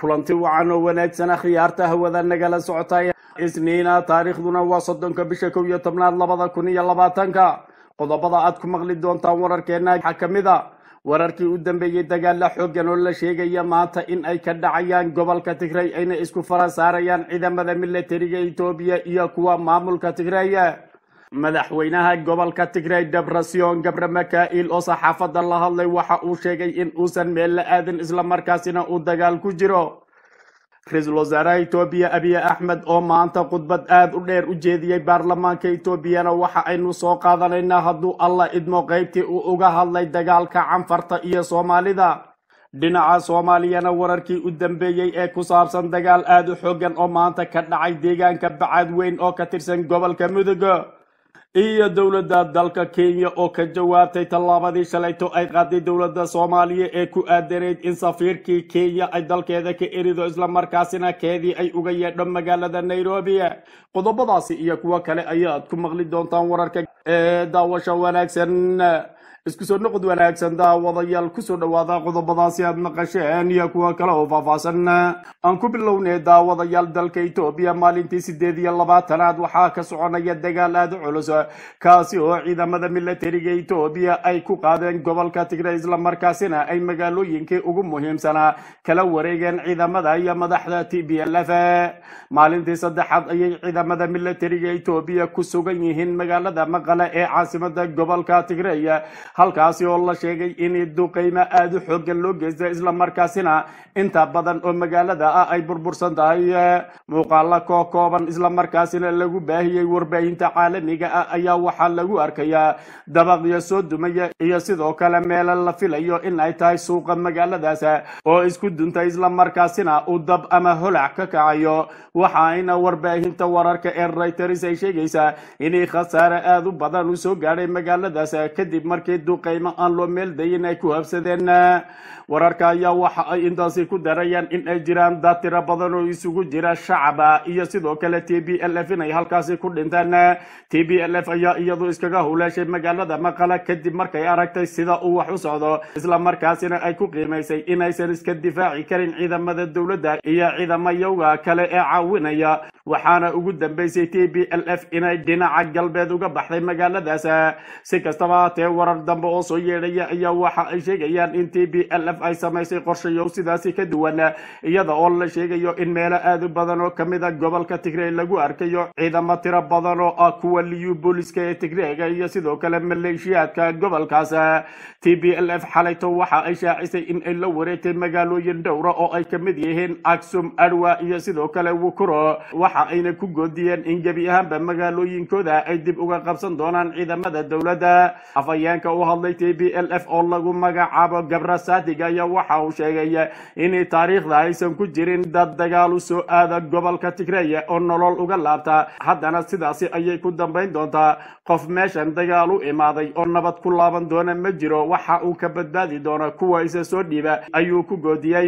kulanti wacan oo wanaagsan akhyaarta hawada nagala socotay isniina taariikhduna waa soddonka bisha kow iyo tobnaad labada kun iyo labaatanka qodobada aad ku maqli doontaan wararkeena waxaa ka mid a wararkii u dambeeyey dagaala xoogan oo la sheegaya maanta in ay ka dhacayaan gobolka tigray ayna isku fara saarayaan ciidamada milatariga etoobiya iyo kuwa maamulka tigray madaxweynaha gobolka tigray debrasion gabre makail oo saxaafadda la hadlay waxa uu sheegay in uusan meel la aadin islamarkaasina uu dagaal ku jiro ra-iisul wasaaraha etoobiya abiy axmed oo maanta khudbad aada u dheer u jeediyey baarlamaanka etoobiyana waxa aynu soo qaadanaynaa hadduu alla idmo qeybtii uu uga hadlay dagaalka canfarta iyo soomaalida dhinaca soomaaliyana wararkii u dambeeyey ee ku saabsan dagaal aada u xoogan oo maanta ka dhacay deegaanka bacad weyn oo ka tirsan gobolka mudug iyo dowladda dalka kenya oo ka jawaabtay tallaabadii shalayto ay qaaday dowladda soomaaliya ee ku aadanayd in safiirkii kenya ay dalkeeda ka erido islamarkaasina keedii ay uga yeedho magaalada nairobi qodobadaasi iyo kuwo kale ayaad ku maqli doontaan wararka ee daawasho wanaagsan isku soo noqod wanaagsan daawadayaal kusoo dhawaada qodobadaasi aad maqasheen iyo kuwa kale oo faahfaahsan aan ku bilownay daawadayaal dalka etoobiya maalintii sideed iyo labaatanaad waxaa ka soconaya dagaal aada u culus kaasi oo ciidamada milatariga etoobiya ay ku qaadeen gobolka tigray islamarkaasina ay magaalooyinkii ugu muhiimsanaa kala wareegeen ciidamada iyo madaxda t b l f maalintii saddexaad ayay ciidamada milatariga etoobiya ku sugan yihiin magaalada maqale ee caasimada gobolka tigray halkaasi oo la sheegay in duqeymo aada u xoogan loo geysta islamarkaasina inta badan oo magaalada ah ay burbursan tahay muuqaalo koo kooban islamarkaasina lagu baahiyey warbaahinta caalamiga ah ayaa waxaa lagu arkayaa dabaqyo soo dumaya iyo sidoo kale meelo la filayo in ay tahay suuqa magaaladaas oo isku duntay islamarkaasina uu dab ama holac ka kacayo waxaayna warbaahinta wararka ee reuters ay sheegaysaa inay khasaare aada u badan u soo gaadhay magaaladaas kadib markii duqeymo aan loo meel dayin ay ku habsadeen wararka ayaa waxa ay intaasi ku darayaan in ay jiraan dad tiro badan oo isugu jira shacaba iyo sidoo kale t b l f inay halkaasi ku dhinteen t b l f ayaa iyadu iskaga huleeshay magaalada maqala kadib markay aragtay sida uu wax u socdo islamarkaasina ay ku qiimaysay inaysan iska difaaci karin ciidamada dowladda iyo ciidamayowga kale ee caawinaya waxaana ugu dambeysay t b l f inay dhinaca galbeed uga baxday magaaladaas si kastaba haatee warar dambe oo soo yeedhaya ayaa waxa ay sheegayaan in t b l f ay samaysay qorshayow sidaasi ka duwan iyada oo la sheegayo in meelo aada u badan oo kamid a gobolka tigray lagu arkayo ciidamo tiro badan oo ah kuwa liyu booliska ee tigreega iyo sidoo kale maleeshiyaadka gobolkaas t b l f xalayto waxa ay shaacisay in ay la wareegtay magaalooyin dhowra oo ay kamid yihiin aksum arwa iyo sidoo kale wukuro waxa ayna ku goodiyeen in gebi ahaanba magaalooyinkooda ay dib uga qabsan doonaan ciidamada dowladda afhayeenka u hadlay t b l f oo lagu magacaabo gabra sadig ayaa waxa uu sheegay in taariikhda aysan ku jirin dad dagaal u soo aada gobolka tigray oo nolol uga laabta haddana sidaasi ayay ku dambayn doontaa qof meeshan dagaal u imaaday oo nabad ku laaban doona ma jiro waxa uu ka badbaadi doono kuwa isa soo dhiiba ayuu ku goodiyey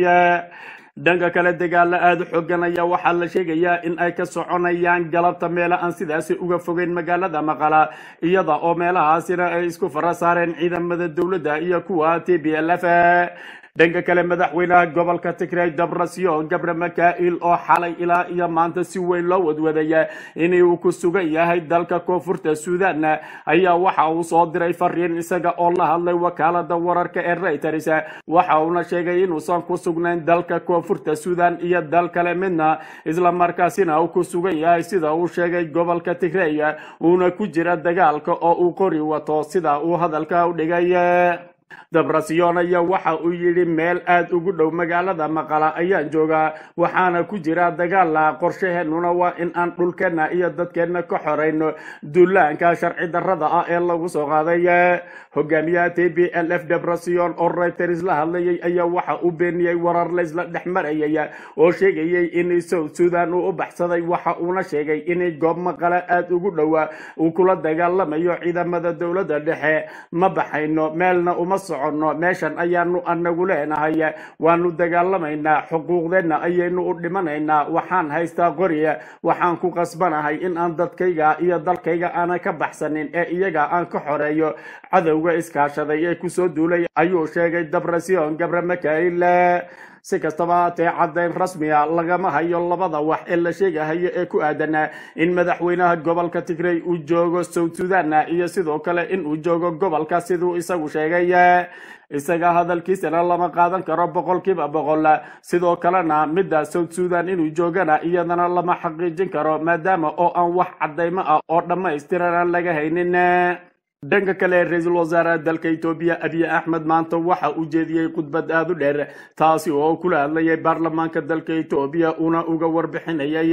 dhanka kale dagaalo aada u xoogan ayaa waxaa la sheegayaa in ay ka soconayaan galabta meelo aan sidaasi uga fogeyn magaalada maqala iyada oo meelahaasina ay isku fara saareen ciidamada dowladda iyo kuwa t b l f dhanka kale madaxweynaha gobolka tigray debrasion gabre makail oo xalay ilaa iyo maanta si weyn loo wadwadaya in uu ku sugan yahay dalka koonfurta suudan ayaa waxa uu soo diray fariin isaga oo la hadlay wakaalada wararka ee reuters waxa uuna sheegay inuusan ku sugnayn dalka koonfurta suudan iyo dal kale midna islamarkaasina uu ku sugan yahay sida uu sheegay gobolka tigray uuna ku jira dagaalka oo uu qori wato sida uu hadalka u dhigay debrasion ayaa waxa uu yidhi meel aada ugu dhow magaalada maqala ayaan joogaa waxaana ku jira dagaala qorshaheenuna waa in aan dhulkeenna iyo dadkeenna ka xorayno duulaanka sharci darrada ah ee lagu soo qaaday hogaamiyaha t b l f debrasion oo reuters la hadlayay ayaa waxa uu beeniyey warar laysla dhex marayay oo sheegayay in south sudan uu u baxsaday waxa uuna sheegay in goob maqala aada ugu dhowa uu kula dagaalamayo ciidamada dowladda dhexe ma baxayno meelna uma soconno meeshan ayaanu anagu leenahay waanu dagaalamaynaa xuquuqdeenna ayaynu u dhimanaynaa waxaan haystaa qoriya waxaan ku qasbanahay in aan dadkayga iyo dalkayga aanan ka baxsanin ee iyaga aan ka xoreeyo cadowga iskaashaday ee kusoo duulay ayuu sheegay debrasion gabre makail si kastaba haatee caddayn rasmiya lagama hayo labada wax ee la sheegahayo ee ku aadan in madaxweynaha gobolka tigrey uu joogo south sudan iyo sidoo kale in uu joogo gobolka siduu isagu sheegay isaga hadalkiisana lama qaadan karo boqolkiiba boqol sidoo kalena midda south sudan inuu joogana iyadana lama xaqiijin karo maadaama oo aan wax caddaymo ah oo dhammaystiran aan laga haynin dhanka kale ra-iisul wasaaraha dalka etoobiya abiy axmed maanta waxa uu jeediyey khudbad aada u dheer taasi oo kula hadlayay baarlamaanka dalka etoobiya una uga warbixinayay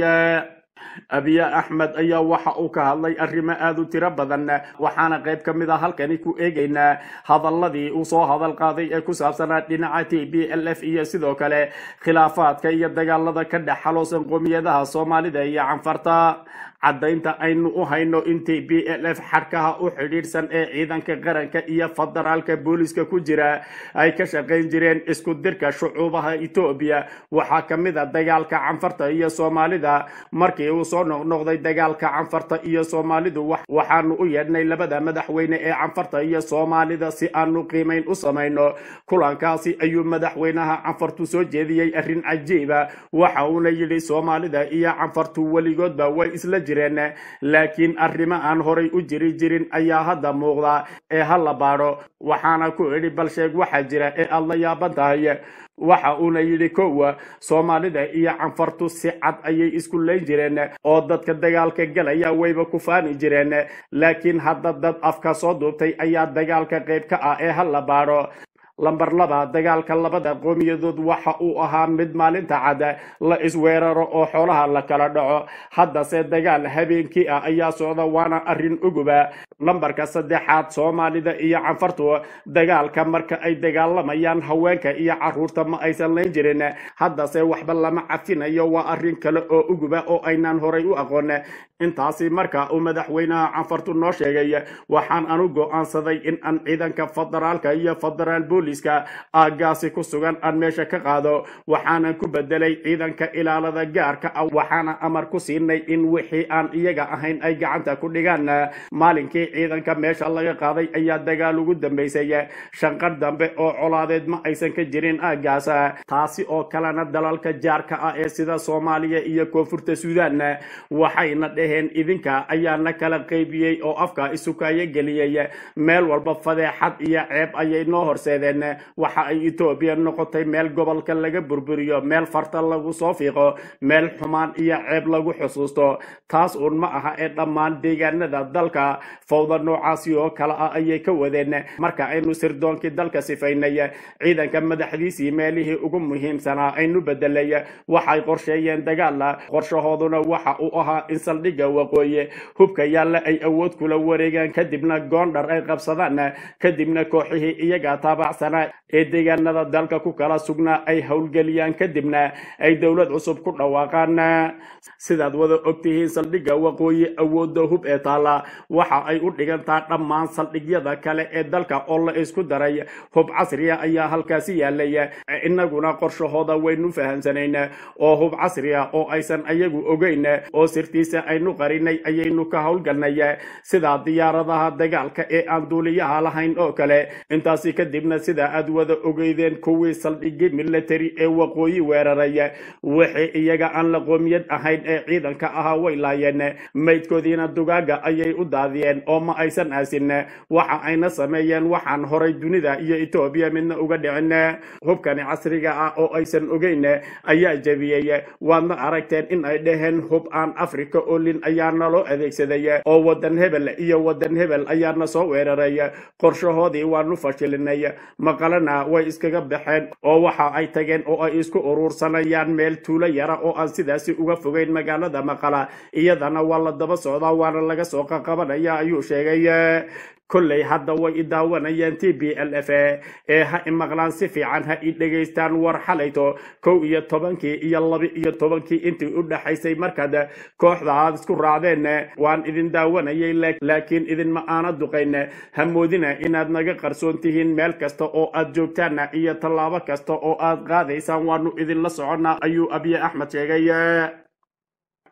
abiy axmed ayaa waxa uu ka hadlay arrimo aada u tiro badan waxaana qayb ka mid a halkani ku eegaynaa hadaladii uu soo hadal qaaday ee ku saabsanaa dhinaca t b l f iyo sidoo kale khilaafaadka iyo dagaalada ka dhex xaloosan qoomiyadaha soomaalida iyo canfarta caddaynta aynu u hayno in t b l f xadhkaha u xidhiidhsan ee ciidanka qaranka iyo federaalka booliska ku jira ay ka shaqayn jireen isku dirka shucuubaha etoobiya waxaa ka mid a dagaalka canfarta iyo soomaalida markii uu soo noqnoqday dagaalka canfarta iyo soomaalidu waxaanu u yeedhnay labada madaxweyne ee canfarta iyo soomaalida si aanu qiimayn u samayno kulankaasi ayuu madaxweynaha canfartu soo jeediyey arrin cajiiba waxa uuna yidhi soomaalida iyo canfartu weligoodba way isla jireen laakiin arrimo aan horay u jiri jirin ayaa hadda muuqda ee ha la baadho waxaana ku idhi bal sheeg waxaa jira ee aada la yaaban tahay waxa uuna yidhi kowa soomaalida iyo canfartu si cad ayay isku layn jireen oo dadka dagaalka galaya wayba ku faani jireen laakiin hadda dad afka soo duubtay ayaa dagaalka qayb ka ah ee ha la baadho lamber laba dagaalka labada qoomiyadood waxa uu ahaa mid maalinta cad la isweeraro oo xoolaha la kala dhaco haddase dagaal habeenkii ah ayaa socda waana arrin uguba lambarka saddexaad soomaalida iyo canfartu dagaalka marka ay dagaalamayaan haweenka iyo caruurta ma aysan layn jirin haddase waxba lama cafinayo waa arrin kale oo uguba oo aynaan horay u aqoon intaasi marka uu madaxweynaha canfartu noo sheegay waxaan anu go-aansaday in aan ciidanka federaalka iyo federaal booliska aagaasi ku sugan aan meesha ka qaado waxaanan ku bedelay ciidanka ilaalada gaarka ah waxaana amar ku siinay in wixii aan iyaga ahayn ay gacanta ku dhigaan maalinkii ciidanka meesha laga qaaday ayaa dagaal ugu dambeysay shanqar dambe oo colaadeed ma aysan ka jirin aagaas taasi oo kalena dalalka jaarka ah ee sida soomaaliya iyo koonfurta suudaan waxayna dhaheen idinka ayaana kala qaybiyey oo afka isukaayo geliyey meel walba fadeexad iyo ceeb ayay noo horseedeen waxa ay etoobiya noqotay meel gobolka laga burburiyo meel farta lagu soo fiiqo meel xumaan iyo ceeb lagu xusuusto taas uun ma aha ee dhammaan deegaanada dalka fawda noocaasi oo kale ah ayay ka wadeen marka aynu sirdoonkii dalka sifaynay ciidanka madaxdiisii meelihii ugu muhiimsanaa aynu bedelay waxay qorsheeyeen dagaala qorshahooduna waxa uu ahaa in saldhigga waqooyi hubka yaalla ay awood kula wareegaan kadibna goondhar ay qabsadaan kadibna kooxihii iyaga taabacsanaa ee deegaanada dalka ku kala sugnaa ay howlgeliyaan kadibna ay dowlad cusub ku dhawaaqaan sidaad wada ogtihiin saldhigga waqooyi awoodda hub ee taalla waxa ay u dhigantaa dhammaan saldhigyada kale ee dalka oo la isku daray hub casriya ayaa halkaasi yaalay innaguna qorshahooda waynu fahamsanayn oo hub casriya oo aysan ayagu ogeyn oo sirtiisa aynu qarinay ayaynu ka howlgalnay sida diyaaradaha dagaalka ee aan duuliyaha lahayn oo kale intaasi kadibna sida aad wada ogeydeen kuwii saldhigi military ee waqooyi weeraray wixii iyaga aan la qoomiyad ahayn ee ciidanka ahaa way laayeen maydkoodiina dugaaga ayay u daadiyeen oo ma aysan aasin waxa ayna sameeyeen waxaan horay dunida iyo etoobiya midna uga dhicin hubkani casriga ah oo aysan ogeyn ayaa jebiyey waadna aragteen in ay dhaheen hub aan africa olin ayaa naloo adeegsaday oo wadan hebel iyo wadan hebel ayaana soo weeraray qorshahoodii waanu fashilinay maqalena way iskaga baxeen oo waxa ay tageen oo ay isku urursanayaan meel tuulo yara oo aan sidaasi uga fogeyn magaalada maqala iyadana waa la daba socdaa waana laga soo qaqabanaya ayuu sheegay kolley hadda way i daawanayaan t b l f ee ha imaqlaan si fiican ha i dhegaystaan war xalayto kow iyo tobankii iyo laba iyo tobankii intii u dhaxaysay markaad kooxda aad isku raacdeen waan idin daawanayay laakiin idinma aana duqayn hamoodina inaad naga qarsoon tihiin meel kasta oo aad joogtaan iyo tallaabo kasta oo aad qaadaysaan waanu idinla soconnaa ayuu abiy axmed sheegay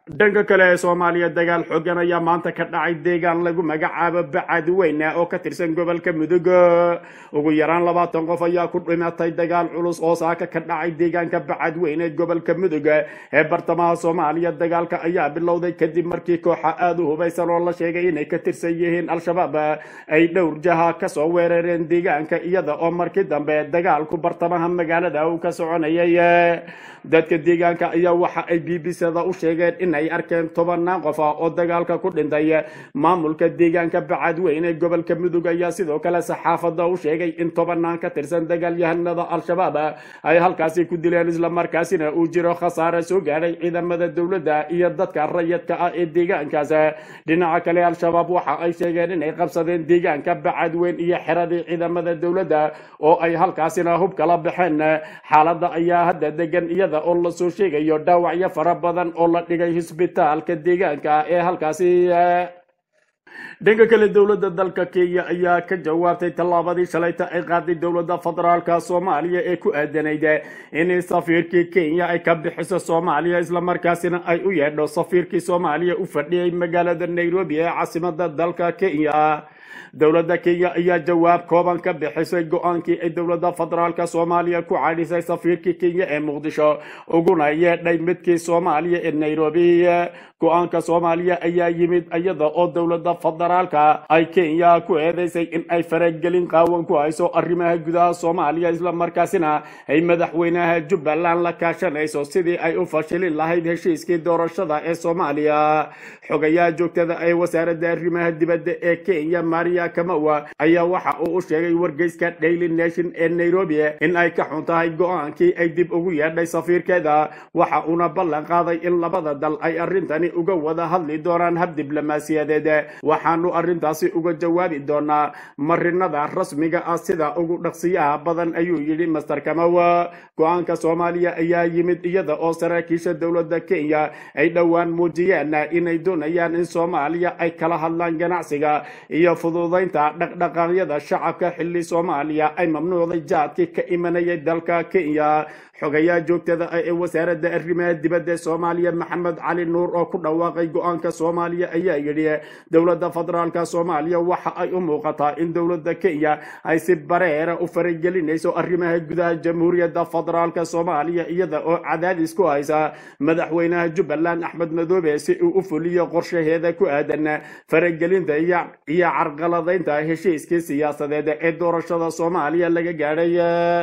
dhanka kale ee soomaaliya dagaal xoogan ayaa maanta ka dhacay deegaan lagu magacaabo bacad weyne oo ka tirsan gobolka mudug ugu yaraan labaatan qof ayaa ku dhimatay dagaal culus oo saaka ka dhacay deegaanka bacad weyne gobolka mudug ee bartamaha soomaaliya dagaalka ayaa bilowday kadib markii kooxa aada u hubaysan oo la sheegay inay ka tirsan yihiin al-shabaab ay dhowr jaha kasoo weerareen deegaanka iyada oo markii dambe dagaalku bartamaha magaalada uu ka soconayay dadka deegaanka ayaa waxa ay b b c-da u sheegeen in ay arkeen tobanaan qof ah oo dagaalka ku dhintay maamulka deegaanka bacadweyne ee gobolka mudug ayaa sidoo kale saxaafadda u sheegay in tobanaan ka tirsan dagaalyahanada al-shabaab ay halkaasi ku dileen islamarkaasina uu jiro khasaare soo gaadhay ciidamada dowladda iyo dadka rayadka ah ee deegaankaas dhinaca kale al-shabaab waxa ay sheegeen inay qabsadeen deegaanka bacadweyn iyo xeradii ciidamada dowladda oo ay halkaasina hub kala baxeen xaaladda ayaa hadda degan iyada oo lasoo sheegayo dhaawacyo fara badan oo la dhigay hisbitaalka deegaanka ee halkaasi dhanka kale dowladda dalka kenya ayaa ka jawaabtay tallaabadii shalayta ay qaaday dowladda federaalka soomaaliya ee ku aadanayd in safiirkii kenya ay ka bixiso soomaaliya islamarkaasina ay u yeedho safiirkii soomaaliya u fadhiyay magaalada nairobi ee caasimada dalka kenya dowladda kenya ayaa jawaab kooban ka bixisay go-aankii ay dowladda federaalka soomaaliya ku cadhisay safiirkii kenya ee muqdisho uguna yeedhay midkii soomaaliya ee nairobi go-aanka soomaaliya ayaa yimid iyada oo dowladda federaalka ay kenya ku eedeysay in ay faragelin qaawan ku hayso arrimaha gudaha soomaaliya islamarkaasina ay madaxweynaha jubbaland la kaashanayso sidii ay u fashilin lahayd heshiiskii doorashada ee soomaaliya xogayaha joogtada ee wasaaradda arrimaha dibadda ee kenya maria kamawa ayaa waxa uu u sheegay wargeyska daily nation ee nairobi in ay ka xun tahay go-aankii ay dib ugu yeedhay safiirkeeda waxa uuna ballan qaaday in labada dal ay arrintani uga wada hadli doonaan hab diblomaasiyadeed waxaanu arrintaasi uga jawaabi doonaa marinada rasmiga ah sida ugu dhaqsiyaha badan ayuu yidhi master kamawa go-aanka soomaaliya ayaa yimid iyada oo saraakiisha dowladda kenya ay dhowaan muujiyeen inay doonayaan in soomaaliya ay kala hadlaan ganacsiga iyo fududaynta dhaqdhaqaaqyada shacabka xilli soomaaliya ay mamnuucday jaadkii ka imanayay dalka kenya xogayaha joogtada ah ee wasaaradda arrimaha dibadda soomaaliya maxamed cali nuur oo ku dhawaaqay go-aanka soomaaliya ayaa yidhi dowladda federaalka soomaaliya waxa ay u muuqataa in dowladda kenya ay si bareera u faragelinayso arrimaha gudaha jamhuuriyadda federaalka soomaaliya iyada oo cadaadis ku haysa madaxweynaha jubbaland axmed madoobe si uu u fuliyo qorshaheeda ku aadan faragelinta iyo carqaladaynta heshiiskii siyaasadeed ee doorashada soomaaliya laga gaadhay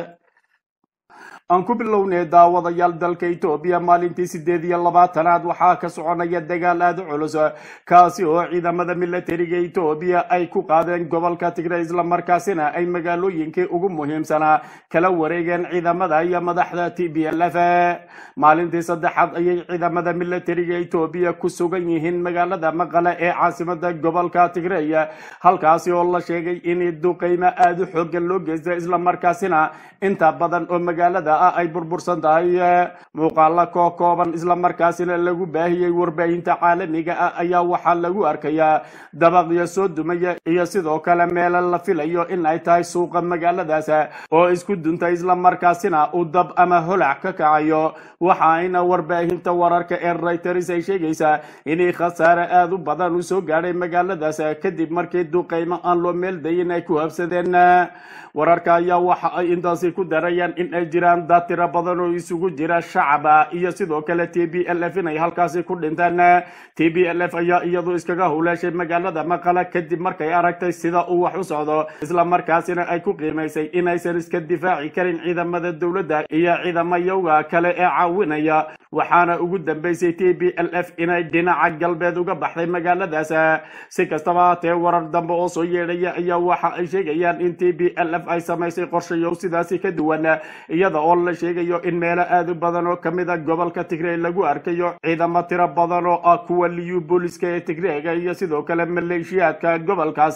aan ku bilownay daawadayaal dalka etoobiya maalintii sideed iyo labaatanaad waxaa ka soconaya dagaal aada u culus kaasi oo ciidamada milatariga etoobiya ay ku qaadeen gobolka tigray islamarkaasina ay magaalooyinkii ugu muhiimsanaa kala wareegeen ciidamada iyo madaxda t b l f maalintii saddexaad ayay ciidamada milatariga etoobiya ku sugan yihiin magaalada maqale ee caasimada gobolka tigray halkaasi oo la sheegay in duqeymo aada u xoogan loo geysta islamarkaasina inta badan oo magaalada ah ay burbursan tahay muuqaalo koo kooban islamarkaasina lagu baahiyey warbaahinta caalamiga ah ayaa waxaa lagu arkayaa dabaqyo soo dumaya iyo sidoo kale meelo la filayo in ay tahay suuqa magaaladaas oo isku duntay islamarkaasina uu dab ama holac ka kacayo waxa ayna warbaahinta wararka ee reuters ay sheegaysaa inay khasaare aada u badan u soo gaadhay magaaladaas kadib markii duqeymo aan loo meel dayin ay ku habsadeen wararka ayaa waxa ay intaasi ku darayaan in ay jiraan dad tiro badan oo isugu jira shacaba iyo sidoo kale t b l f inay halkaasi ku dhinteen t b l f ayaa iyadu iskaga huleeshay magaalada maqala kadib markay aragtay sida uu wax u socdo islamarkaasina ay ku qiimaysay inaysan iska difaaci karin ciidamada dowladda iyo ciidamayowga kale ee caawinaya waxaana ugu dambeysay t b l f inay dhinaca galbeed uga baxday magaaladaas si kastaba haatee warar dambe oo soo yeedhaya ayaa waxa ay sheegayaan in t b l f ay samaysay qorshayow sidaasi ka duwan iyada oo la sheegayo in meelo aada u badan oo kamid a gobolka tigray lagu arkayo ciidamo tiro badan oo ah kuwa liyu booliska ee tigreega iyo sidoo kale maleeshiyaadka gobolkaas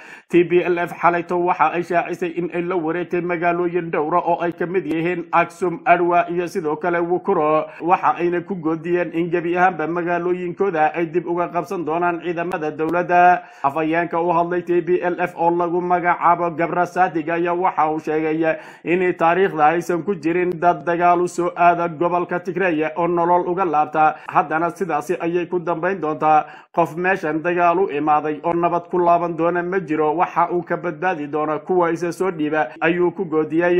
t b l f xalayto waxa ay shaacisay in ay la wareegtay magaalooyin dhowra oo ay kamid yihiin aksum arwa iyo sidoo kale wukuro waxa ayna ku goodiyeen in gebi ahaanba magaalooyinkooda ay dib uga qabsan doonaan ciidamada dowladda afhayeenka u hadlay t b l f oo lagu magacaabo gabra sadig ayaa waxa uu sheegay in taariikhda aysan ku jirin jirin dad dagaal u soo aada gobolka tigreya oo nolol uga laabta haddana sidaasi ayay ku dambayn doontaa qof meeshan dagaal u imaaday oo nabad ku laaban doona ma jiro waxa uu ka badbaadi doona kuwa isa soo dhiiba ayuu ku goodiyey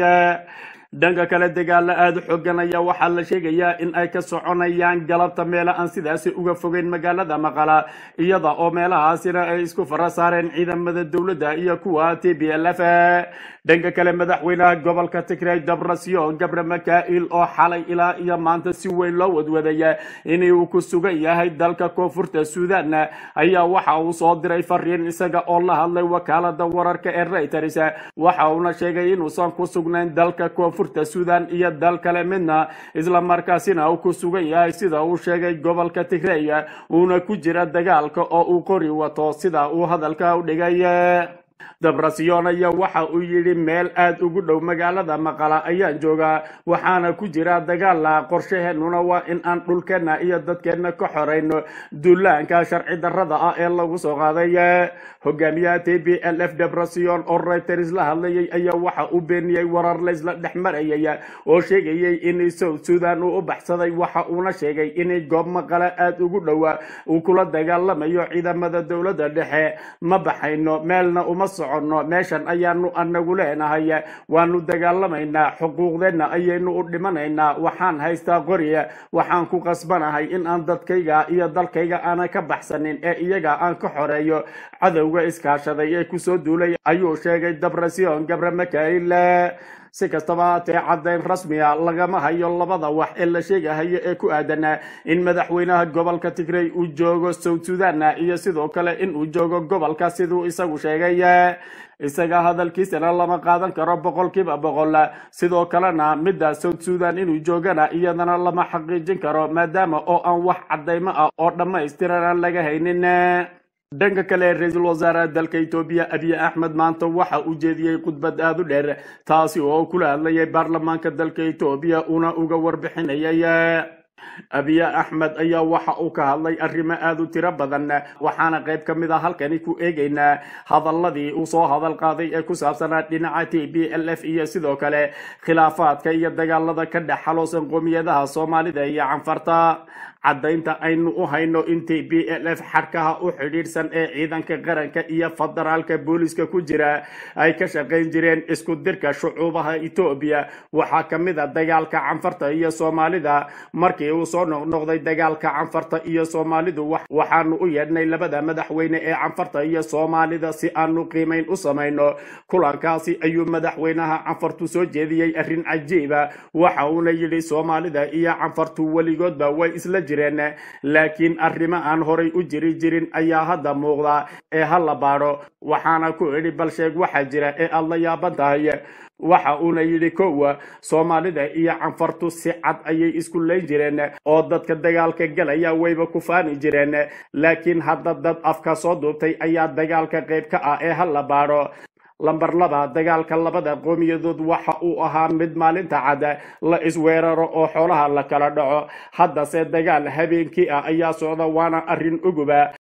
dhanka kale dagaalo aada u xoogan ayaa waxaa la sheegayaa in ay ka soconayaan galabta meela aan sidaasi uga fogeyn magaalada maqala iyada oo meelahaasina ay isku fara saareen ciidamada dowladda iyo kuwa t b l f dhanka kale madaxweynaha gobolka tigray dabrasyon gabre makail oo xalay ilaa iyo maanta si weyn loo wadwadaya in uu ku sugan yahay dalka koonfurta suudan ayaa waxa uu soo diray fariin isaga oo la hadlay wakaalada wararka ee reuters waxa uuna sheegay inuusan ku sugnayn dalka koonfurta suudan iyo dal kale midna isla markaasina uu ku sugan yahay sida uu sheegay gobolka tigray uuna ku jira dagaalka oo uu qori wato sida uu hadalka u dhigay dabrasyon ayaa waxa uu yidhi meel aada ugu dhow magaalada maqala ayaan joogaa waxaana ku jira dagaala qorshaheenuna waa in aan dhulkeenna iyo dadkeenna ka xorayno duulaanka sharci darrada ah ee lagu soo qaaday hogaamiyaha t b l f dabrasyon oo reuters la hadlayay ayaa waxa uu beeniyey warar laysla dhex marayay oo sheegayay in south sudan uu u baxsaday waxa uuna sheegay in goob maqala aada ugu dhowa uu kula dagaalamayo ciidamada dowladda dhexe ma baxayno meelna uma soconno meeshan ayaanu anagu leenahay waanu dagaalamaynaa xuquuqdeenna ayaynu u dhimanaynaa waxaan haystaa qoriya waxaan ku qasbanahay in aan dadkayga iyo dalkayga aanan ka baxsanin ee iyaga aan ka xoreeyo cadowga iskaashaday ee kusoo duulay ayuu sheegay dabrasyon gabre makail si kastaba haatee caddayn rasmiya lagama hayo labada wax ee la sheegahayo ee ku aadan in madaxweynaha gobolka tigray uu joogo south sudan iyo sidoo kale in uu joogo gobolka siduu isagu sheegay isaga hadalkiisana lama qaadan karo boqolkiiba boqol sidoo kalena midda south sudan inuu joogana iyadana lama xaqiijin karo maadaama oo aan wax caddaymo ah oo dhammaystiran aan laga haynin dhanka kale ra-iisul wasaaraha dalka etoobiya abiy axmed maanta waxa uu jeediyey khudbad aada u dheer taasi oo kula hadlayay baarlamaanka dalka etoobiya una uga warbixinayay abiy axmed ayaa waxa uu ka hadlay arrimo aada u tiro badan waxaana qayb ka mid a halkani ku eegaynaa hadaladii uu soo hadal qaaday ee ku saabsanaa dhinaca t b l f iyo sidoo kale khilaafaadka iyo dagaalada ka dhex xaloosan qoomiyadaha soomaalida iyo canfarta caddaynta aynu u hayno in t b l f xadhkaha u xidhiidhsan ee ciidanka qaranka iyo federaalka booliska ku jira ay ka shaqayn jireen isku dirka shucuubaha etoobiya waxaa ka mid a dagaalka canfarta iyo soomaalida markii uu soo noqnoqday dagaalka canfarta iyo soomaalidu waxaanu u yeedhnay labada madaxweyne ee canfarta iyo soomaalida si aanu qiimayn u samayno kulankaasi ayuu madaxweynaha canfartu soo jeediyey arrin cajiiba waxa uuna yidhi soomaalida iyo canfartu weligoodba way isla jireen laakiin arrimo aan horay u jiri jirin ayaa hadda muuqda ee ha la baadho waxaana ku idhi bal sheeg waxaa jira ee aada la yaaban tahay waxa uuna yidhi kowa soomaalida iyo canfartu si cad ayay isku layn jireen oo dadka dagaalka galaya wayba ku faani jireen laakiin hadda dad afka soo duubtay ayaa dagaalka qayb ka ah ee ha la baadho lamber laba dagaalka labada qoomiyadood waxa uu ahaa mid maalinta cad la isweeraro oo xoolaha la kala dhaco haddase dagaal habeenkii ah ayaa socda waana arrin uguba